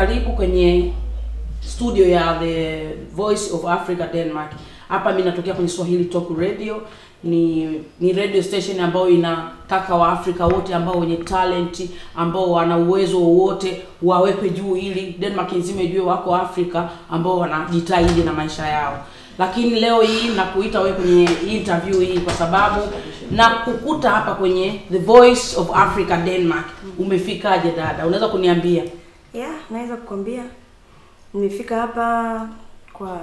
karibu kwenye studio ya the Voice of Africa Denmark. Hapa mimi natokea kwenye Swahili Talk Radio. Ni ni radio station ambayo inataka Waafrika wote ambao wenye talent, ambao wana uwezo wowote wawekwe juu, ili Denmark nzima ijue wako Afrika ambao wanajitahidi na maisha yao. Lakini leo hii nakuita wewe kwenye interview hii kwa sababu na kukuta hapa kwenye The Voice of Africa Denmark. Umefikaje dada? Unaweza kuniambia? Yeah, naweza kukwambia nimefika hapa kwa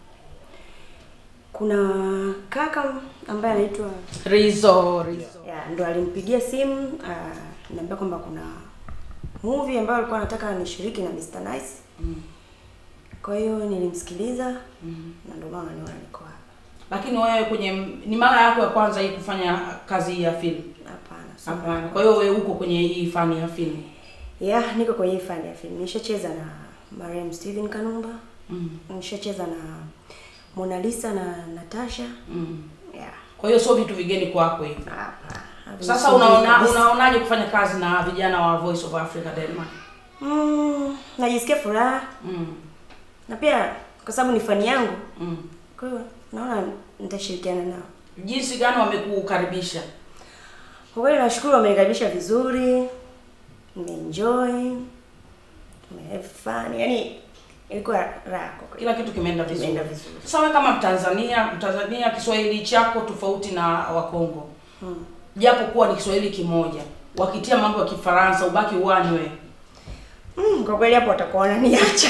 kuna kaka ambaye anaitwa Rizo, Rizo. yeah, ndo alimpigia simu uh, niambia kwamba kuna movie ambayo alikuwa anataka nishiriki na Mr. Nice. Mm. Kwa hiyo nilimsikiliza Mm. na ndio maana niona niko hapa. Lakini wewe kwenye ni mara yako ya kwanza hii kufanya kazi hii ya filamu? Hapana. sio Hapana. mara Kwa hiyo wewe uko kwenye hii fani ya filamu. Yeah, niko kwenye hii fani ya filamu. Nishacheza na Mariam Steven Kanumba. Mm. Nishacheza na Mona Lisa na Natasha. Mm. Yeah. Kwa hiyo sio vitu vigeni kwako hivi. Hapa. Sasa unaona unaonaje kufanya kazi na vijana wa Voice of Africa Denmark? Mm, najisikia furaha Mm. na pia kwa sababu ni fani yangu, Mm. kwa hiyo naona nitashirikiana nao. Jinsi gani wamekukaribisha? Kwa kweli nashukuru, wamenikaribisha vizuri, nimeenjoy, tumehave fun, yani ilikuwa raha kwa kweli. Kila kitu kimeenda vizuri. Kimeenda vizuri. Sasa wewe kama Mtanzania, Mtanzania Kiswahili chako tofauti na Wakongo. Mm. Japo kuwa ni Kiswahili kimoja. Wakitia mambo ya Kifaransa ubaki uani wewe. Mm, kwa kweli hapo watakuwa wananiacha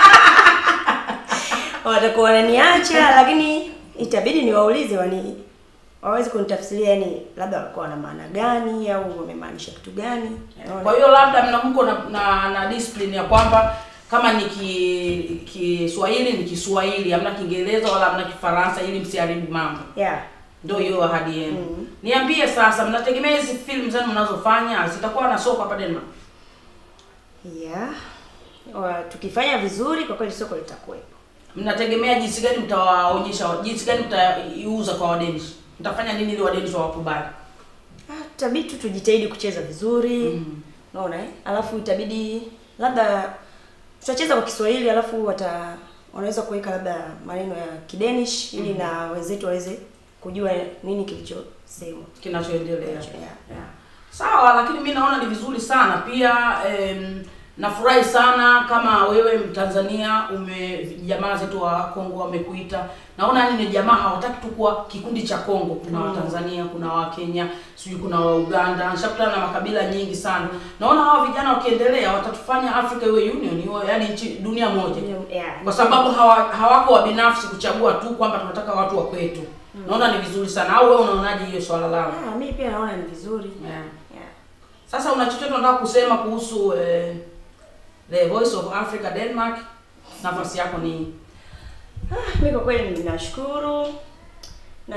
watakuwa wananiacha, lakini itabidi niwaulize wani waweze kunitafsiria, yani labda walikuwa wana maana gani au wamemaanisha kitu gani. Unaona? Kwa hiyo labda mna mko na, na, na discipline ya kwamba kama ni ki- Kiswahili ni Kiswahili, hamna Kiingereza wala hamna Kifaransa ili msiharibu mambo. yeah. Ndio hiyo ahadi yenu. Mhm. Niambie sasa, mnategemea hizi film zenu mnazofanya zitakuwa na soko hapa Denmark? Yeah. Wa, tukifanya vizuri kwa kweli soko litakuwepo. Mnategemea jinsi gani mtawaonyesha, jinsi gani mtaiuza kwa Wadenish? Mtafanya nini ili Wadenish wawakubali? Ah, Itabidi tu tujitahidi kucheza vizuri. Mm. Unaona eh? Alafu itabidi labda tutacheza kwa Kiswahili alafu wata wanaweza kuweka labda maneno ya Kidenish ili na wenzetu waweze kujua nini kilichosemwa. Kinachoendelea. Yeah. Yeah. Sawa, lakini mi naona ni vizuri sana pia em, nafurahi sana kama wewe Mtanzania ume jamaa zetu wa Kongo wamekuita. Naona yani ni jamaa hawataki tu kuwa kikundi cha Kongo. Kuna Mm. Watanzania, kuna Wakenya, sijui kuna wa Uganda. Nishakutana na makabila nyingi sana. Naona hawa vijana wakiendelea watatufanya Africa iwe union, iwe yani nchi dunia moja. Yeah. Kwa sababu hawa, hawako wa binafsi kuchagua tu kwamba tunataka watu wa kwetu. Naona ni vizuri sana. Au wewe unaonaje hiyo swala lao? Ah, mimi pia naona ni vizuri. Yeah. Yeah. Sasa una chochote unataka kusema kuhusu eh, The Voice of Africa Denmark? Nafasi yako ni Ah, mimi kwa kweli ninashukuru na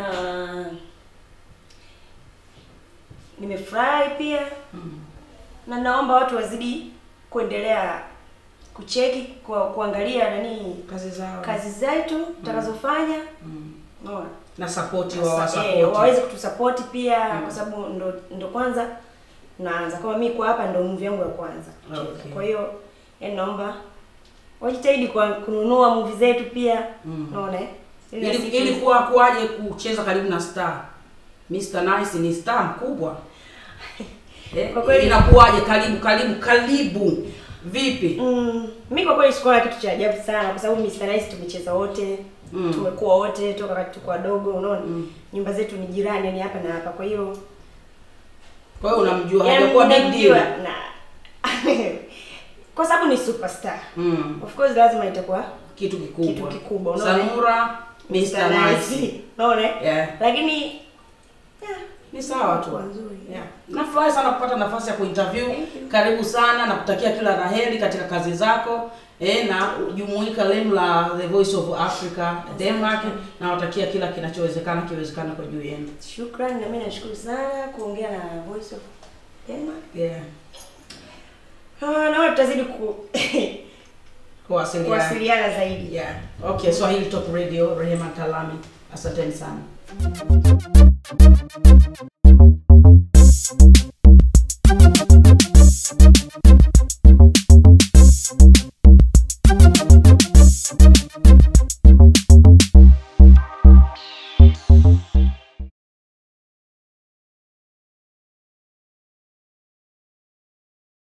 nimefurahi pia mm. na naomba watu wazidi kuendelea kucheki kwa kuangalia nani kazi zao kazi zetu tutakazofanya mm. unaona na support wa Sasa, wasupport. eh, waweze kutusapoti pia Mm. kwa sababu ndo ndo kwanza naanza kama mimi kwa hapa ndo movie yangu ya kwanza kucheza. Okay. kwa hiyo yani naomba wajitahidi kwa kununua movie zetu pia Mm. unaona eh? Ili ili, nasi- ili kuwa kuwaje kucheza karibu na star Mr. Nice ni star mkubwa eh, Kwa kweli- inakuwaje karibu karibu karibu vipi Mm, mi kwa kweli sikuona kitu cha ajabu sana kwa sababu Mr. Nice tumecheza wote Mm. tumekuwa wote toka wakati tuko wadogo unaona Mm. nyumba zetu ni jirani yani hapa na hapa kwa hiyo kwa hiyo unamjua yani hajakuwa big ninamjua deal na kwa sababu ni superstar mm. of course lazima itakuwa kitu kikubwa Kitu kikubwa, unaona? Sanura Mr. Nice unaona eh? yeah. lakini yeah, ni sawa tu Kwa nzuri. yeah. nafurahi sana kupata nafasi ya kuinterview Thank you. karibu sana na kutakia kila laheri katika kazi zako eh, na jumuika lenu la the voice of africa denmark na watakia kila kinachowezekana kiwezekana kwa juu yenu shukrani na mimi nashukuru sana kuongea na Voice of Denmark yeah. Ah, na wewe tutazidi ku kuwasiliana kuwasiliana zaidi yeah. okay swahili top radio rehema talami asanteni sana